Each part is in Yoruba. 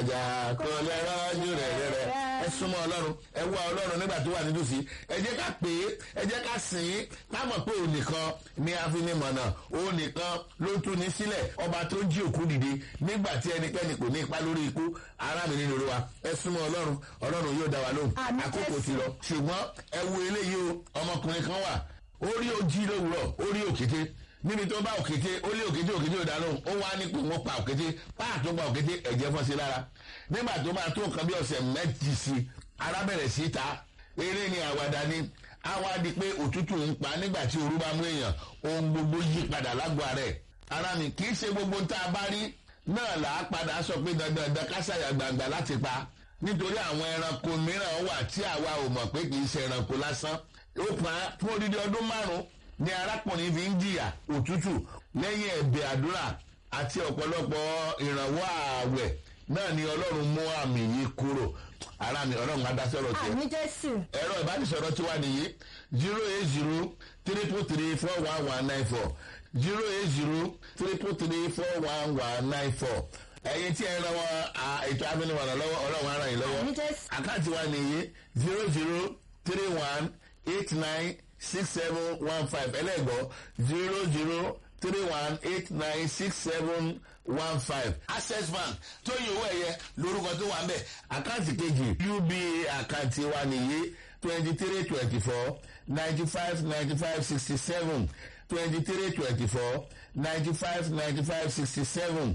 ọjà kò lè rọ́jú rẹ̀ rẹ̀ ẹ súnmọ́ ọlọ́run ẹ wá ọlọ́run nígbà tó wà nítòsí ẹ jẹ́ ká pè é ẹ jẹ́ ká sìn ín ká mọ̀ pé òun nìkan ní afinimọ̀nà òun nìkan ló tú ní sílẹ̀ ọba tó jí òkú dìde nígbà tí ẹnikẹ́ni kò ní ipa lórí ikú ará mi nínú olúwa ẹ súnmọ́ ọlọ́run ọlọ́run yóò dá wa lóhùn Àmín àkókò Jésù. ti lọ ṣùgbọ́n ẹ wo eléyìí o ọmọkùnrin kan wà ó rí ojí lówùrọ̀ ó rí òkété níbi tó bá òkété ó lé òkété òkété ò dáná ó wá ní pé wọ́n pa òkété páà tó pa òkété ẹ̀jẹ̀ fọ́n sí lára nígbà tó máa tó nǹkan bí ọ̀sẹ̀ méjì sí ara bẹ̀rẹ̀ sí ta eré ni àwàdà ni á wá di pé òtútù ń pa nígbà tí ooru bá mú èèyàn ohun gbogbo yí padà lágbo ara ẹ̀ ara mi kì í ṣe gbogbo tá a bá rí náà là á padà sọ pé dandan dandan kásàyà gbangba láti pa nítorí àwọn ẹranko mìíràn wà tí àwa ò mọ̀ pé kì í ṣe ẹranko lásán ó pa á fún odidi ọdún márùn-ún ni arákùnrin fi ń jìyà òtútù lẹ́yìn ẹ̀bẹ̀ àdúrà àti ọ̀pọ̀lọpọ̀ ìrànwọ́ ààwẹ̀ náà ni ọlọ́run mú àmì yìí kúrò ara mi ọlọ́run á dá sọ̀rọ̀ tiẹ̀ àmì jésù ẹ̀rọ ìbánisọ̀rọ̀ tiwa nìyí zero eight zero triple three four one one nine four zero eight zero triple three four one one nine four ẹ̀yin tí ẹ ń lọ́wọ́ ètò abínibọ̀nà lọ́wọ́ ọlọ́run ara yìí lọ́wọ́ àmì jésù àkáǹtì wa nìyí zero zero three one eight nine six seven one five ẹlẹ́gbọ́ zero zero three one eight nine six seven one five access bank tó yẹ owó ẹ̀yẹ lórúkọ tó wà ń bẹ̀ àkáǹtì kejì uba àkáǹtì wa nìyí twenty three twenty four ninety five ninety five sixty seven twenty three twenty four ninety five ninety five sixty seven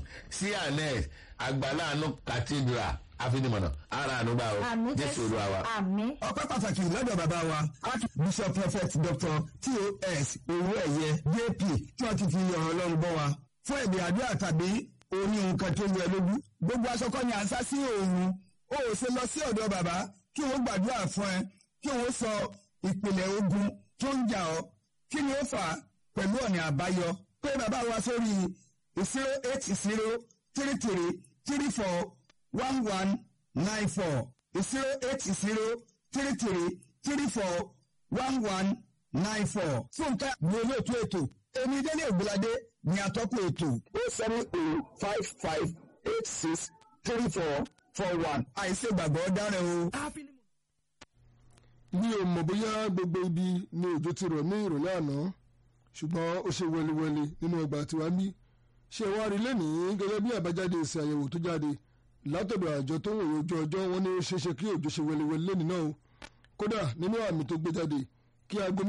cns àgbàláàánú cathedral àfinimọ̀nà ara ànúgbà o àmì jésù jésù olúwa wa. àmì ọpẹ́ pàtàkì lọ́dọ̀ bàbá wa archbishop prophet dr tos owó ẹ̀yẹ jp tí wọ́n ti fi ọ̀rọ̀ ọlọ́run bọ́ wa fún èdè àdúrà tàbí oní nǹkan tó yẹ lójú gbogbo aṣọ kọ́ ni à ń sá sí òòrùn ó ò ṣe lọ sí ọ̀dọ̀ bàbá kí wọ́n gbàdúrà fún ẹ kí wọ́n sọ ìpìlẹ̀ ogun tó ń jà ọ́ kí ni ó fà á pẹ̀lú ọ̀nà àbáyọ pé bàbá wa sórí zero eight zero three three three four one one nine four zero eight zero three three three four one one nine four. Fúnkẹ́ ni olóòtú ètò. Èmi Délé Ògbóládé ni atọ́kùn ètò. O seven o five five eight six three four four one. Àìsè gbàgbọ́ dára o. mi ò mọ̀ bóyá gbogbo ibi ni òjò ti rọ̀ ní ìrọ̀lẹ́ àná ṣùgbọ́n ó ṣe wẹliwẹli nínú ọgbà tiwa bí ṣé wàá rí lẹ́nìí gẹ́gẹ́ bí àbájáde èsì àyẹ̀wò tó jáde látọ̀dọ̀ àjọ tó ń wòye ojú ọjọ́ wọn ní ó ṣeéṣe kí òjò ṣe wẹliwẹli lẹ́nìí náà o kódà nínú àmì tó gbé jáde kí aago